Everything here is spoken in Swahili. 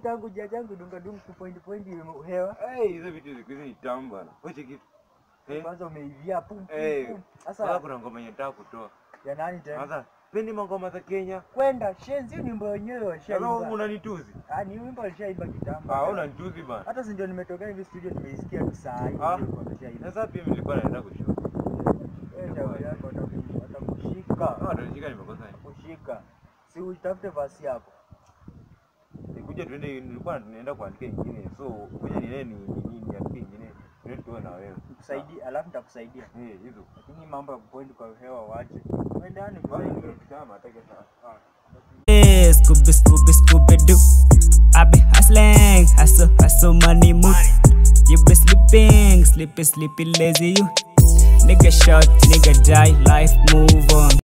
tangu jajangu dunga dunga kupoint point hewa. Eh, hizo vitu siku hizi ni tamu bana. Wacha kitu. Eh, Kwanza umeivia pum pum. eh. pum. Sasa Sasa kuna ngoma yenye nataka kutoa. ya nani tena? Sasa pendi mangoma za Kenya. Kwenda shenzi ni wimbo wenyewe Sasa washaimba. unanituzi. Ah, ni wimbo alishaimba kitambo. Ah, unanituzi bana. Hata si ndio nimetoka hivi studio nimeisikia tu saa hii Ah. ndio wameshaimba. Sasa pia nilikuwa naenda kushoot. Wewe shauri yako wataku- watakushika. Ah, ndio nimekosa. Kushika. Si utafute basi yako. Nikuja tuende nilikuwa tunaenda kuandika ingine. So, ngoja ni nini ni niandike ingine. Ndio tuwe na wewe. Nikusaidie, alafu nitakusaidia. Eh, hizo. Lakini mambo ya kupoint kwa hewa waache. Wewe yani Bana msaidie. kama atake sana. Yeah, Scooby, Scooby, Scooby Doo. I be hustling, hustle, hustle, money mood. You be sleeping, sleepy, sleepy, lazy you. Nigga shot, nigga die, life move on.